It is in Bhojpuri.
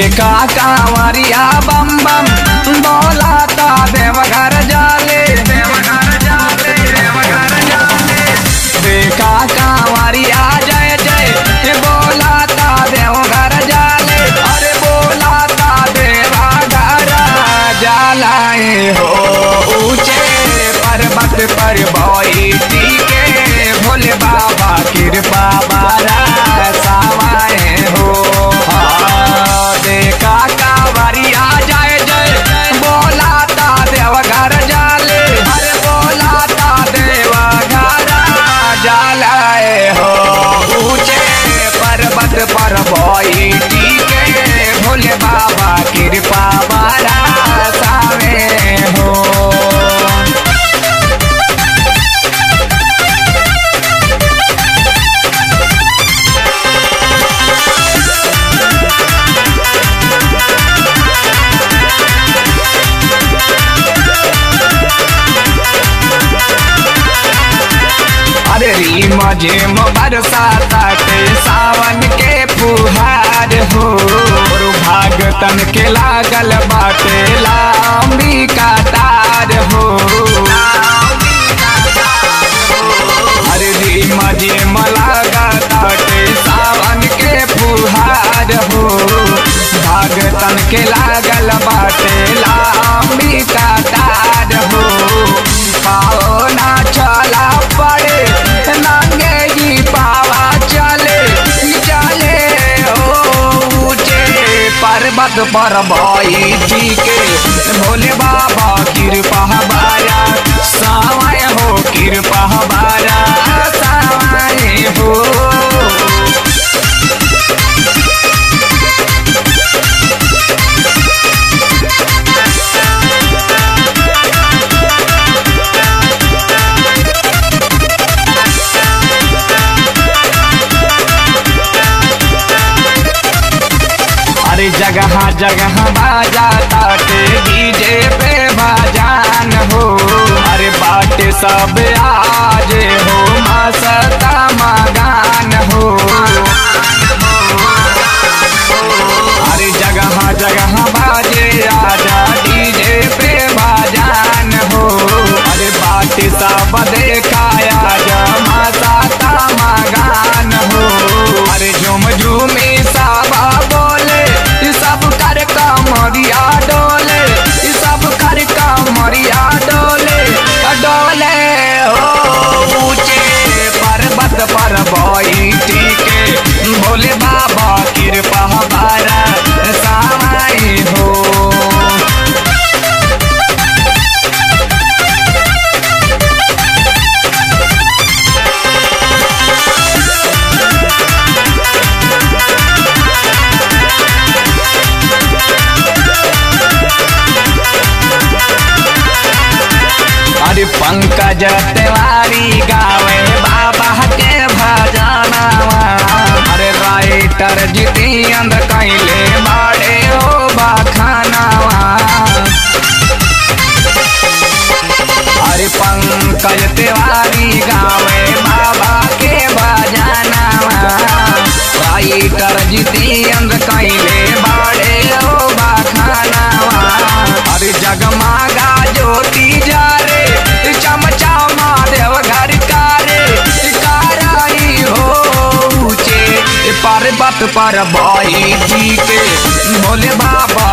देखा कांवरिया बम बम बोलाता देवघर जाले देवघर जाले देवघर जाले देखा कांवरिया जय जय बोलाता देवघर जाले अरे बोलाता देवघर जालाए हो ऊंचे पर्वत पर बैठी के भोले बाबा कृपा बारा सावाए हो हाँ, देखा कांवरिया जय जय बोलाता देवघर जाले अरे बोलाता देवघर जालाए हो ऊंचे पर्वत पर बैठी के भोले बाबा कृपा बारा सावे हो अरे री मजे बरसाते सावन के फुहार हो और भागतन के लागल बाटे लांबी कातार हो अरे री मजे लागताटे सावन के फुहार हो भागतन के लागल बाटे लांबी कातार हो पाओ ना चला पड़े नंगे ही पावा चले चले हो ऊंचे पर्वत पर बैठी के भोले बाबा कृपा बारा सावाय हो कृपा बारा सावाय हो अरे जगह जगह बाजा ताटे डीजे पे बाजान हो अरे बाटे सब आज हो मसता मगान हो अरे जगह जगह बाजे आजा डीजे पे बाजान हो अरे बाटे सब देखाया जा मसता मगान हो अरे झुम झूमी साबा बोले ई सब कर कमरिया डोले ई सब कर कमरिया डोले डोले हो ऊंचे पर्वत पर बैठी के भोले बाबा कृपा बारा सामाई हो अरे पंकज तिवारी गावे बाबा के भजनवा अरे राइटर जितेंद्र कैले बाड़े हो बखानवा अरे पंकज तिवारी गावे बाबा के भजनवा राइटर जितेंद्र कैले बाड़े हो बखानवा अरे जगमागा ज्योति जा रे चमचामा देव घर कारे काराई हो ऊंचे पर्वत पर बैठी के भोले बाबा